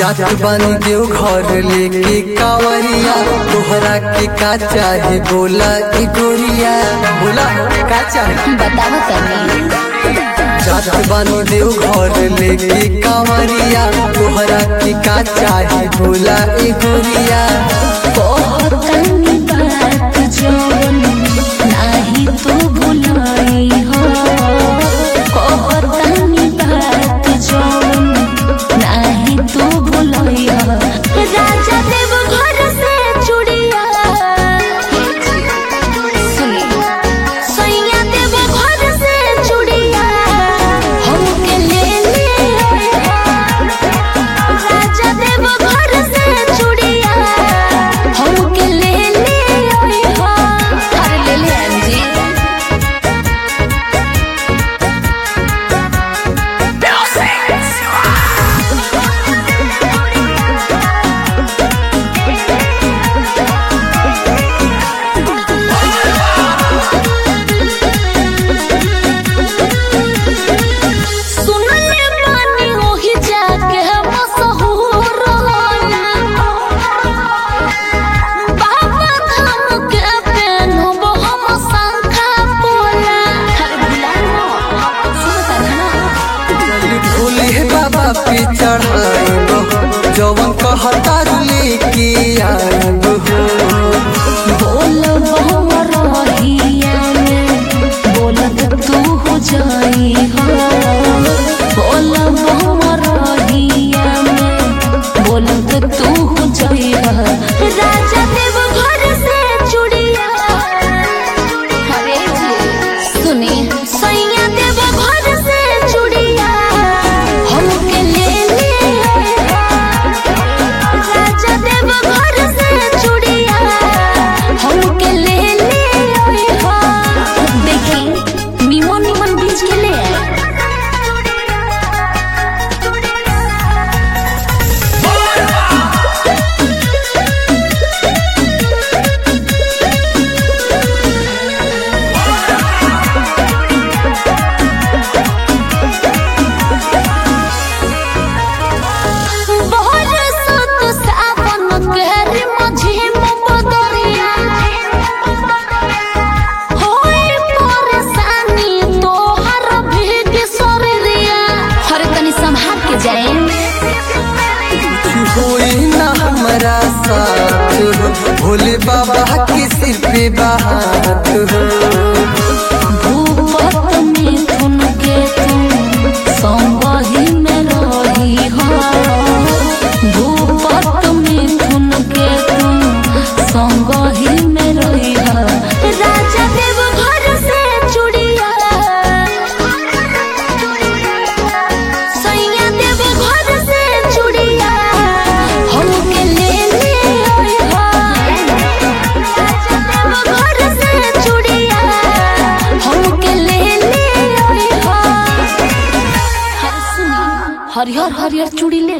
जात बानी देव घर लेके कावरिया तोहरा के का चाहे बोला ई गोरिया बोला का चाहे बताओ तनी जात बानी देव घर लेके कावरिया तोहरा के का चाहे बोला ई गोरिया कहतनी बात जवन नाही तू भुलाई हो कहतनी बात जवन नाही तू भुलाई हो राजा देव घर से चुड़िया सुनी सैया देव घर से चुड़िया हमके ले ले राजा देव घर से चुड़िया हमके ले ले आई हो अरे ले ले अंजी सुनले बानी ओही जाके मशहूर बाबा धाम के पेनहब हम शंखा पोला अरे बुलाओ सुनता ना चली भोले बाबा पे चढ़ाएब जवन कहता लेके आएब बोल बहु रहिया में बोलत तू हो जाई हो बोल बहु रहिया में बोलत तू हो जाई हो राजा देव घर से चुड़िया अरे जी सुनी सैया देव घर से चुड़िया हमके ले ले राजा देव घर से चुड़िया हमके ले ले आई हो देखी निमन निमन बीच के ले आए बरसत सावन केरी मझिम बदरिया होई परेशानी तोहर भीग शरीरिया हरे तनी संभाल के जाए कुछ होई ना हमारा साथ हो भोले बाबा के सिर पे बात हो भूपत मिथुन के तुम संगही में रही हो भूपत मिथुन के तुम संगही में रही हो राजा देव घर से चुड़िया सैया देव घर से चुड़िया हमके ले ले आई हो राजा देव घर से चुड़िया हमके ले ले आई हो हर सुनी हरियर हरियर चूड़ी ले